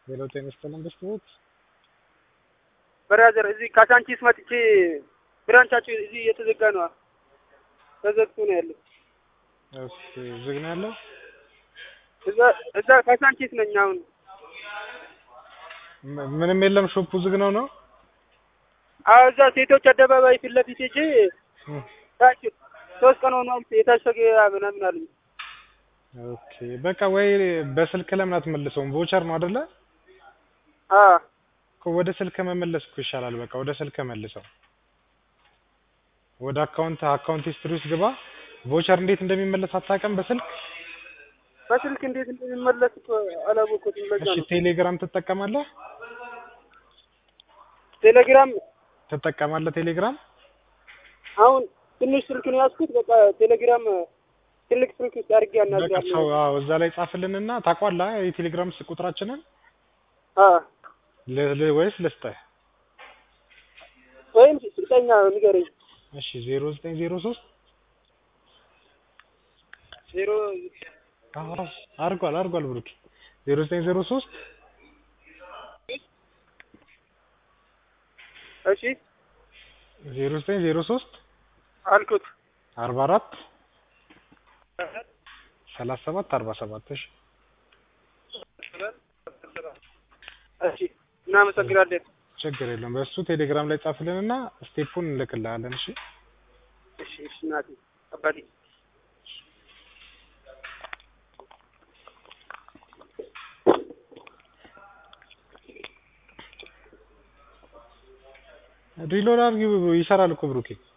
ሌላው ጤና ይስጥልን በስተቤት ብራዘር እዚህ ካሳንቺስ መጥቼ ብራንቻችሁ እዚህ እየተዘጋ ነው። ተዘግቶ ነው ያለው። እሺ ዝግ ነው ያለው። እዛ እዛ ካሳንቺስ ነኝ አሁን። ም- ምንም የለም ሾፑ ዝግ ነው ነው። አዎ እዛ ሴቶች አደባባይ ፊት ለፊት ሄጄ እም፣ ታች ሶስት ቀን ሆኗል የታሸገ ምናምን አሉኝ። ኦኬ በቃ ወይ በስልክ ለምን አትመልሰውም? ቮቸር ነው አይደለ? አ እኮ ወደ ስልክ መመለስ እኮ ይሻላል። በቃ ወደ ስልክ መልሰው። ወደ አካውንት አካውንት ሂስትሪ ውስጥ ግባ። ቮቸር እንዴት እንደሚመለስ አታውቅም በስልክ? በስልክ እንዴት እንደሚመለስ እኮ አላወቅሁትም። ለዛ እሺ ነው ቴሌግራም ትጠቀማለህ? ቴሌግራም ትጠቀማለህ ቴሌግራም? አሁን ትንሽ ስልክ ነው ያዝኩት። በቃ ቴሌግራም ትልቅ ስልክ ውስጥ አድርጌ በቃ አናግራለሁ። ሰው አዎ፣ እዛ ላይ ጻፍልንና ታውቋለህ የቴሌግራም ስ- ቁጥራችንን አ ል- ል- ወይስ ልስጥህ? ወይም ስልጠኛ ንገረኝ። እሺ ዜሮ ዘጠኝ ዜሮ ሶስት ዜሮ አርጓል አርጓል ብሩክ ዜሮ ዘጠኝ ዜሮ ሶስት እሺ ዜሮ ዘጠኝ ዜሮ ሶስት አልኩት። አርባ አራት ሰላሳ ሰባት አርባ ሰባት እሺ እሺ እናመሰግናለን። ችግር የለውም በእሱ ቴሌግራም ላይ ጻፍልንና ስቴፑን እንልክልሃለን እሺ እሺ እሺ እናቴ አባቴ ሪሎድ አድርጊው ይሰራል እኮ ብሩኬ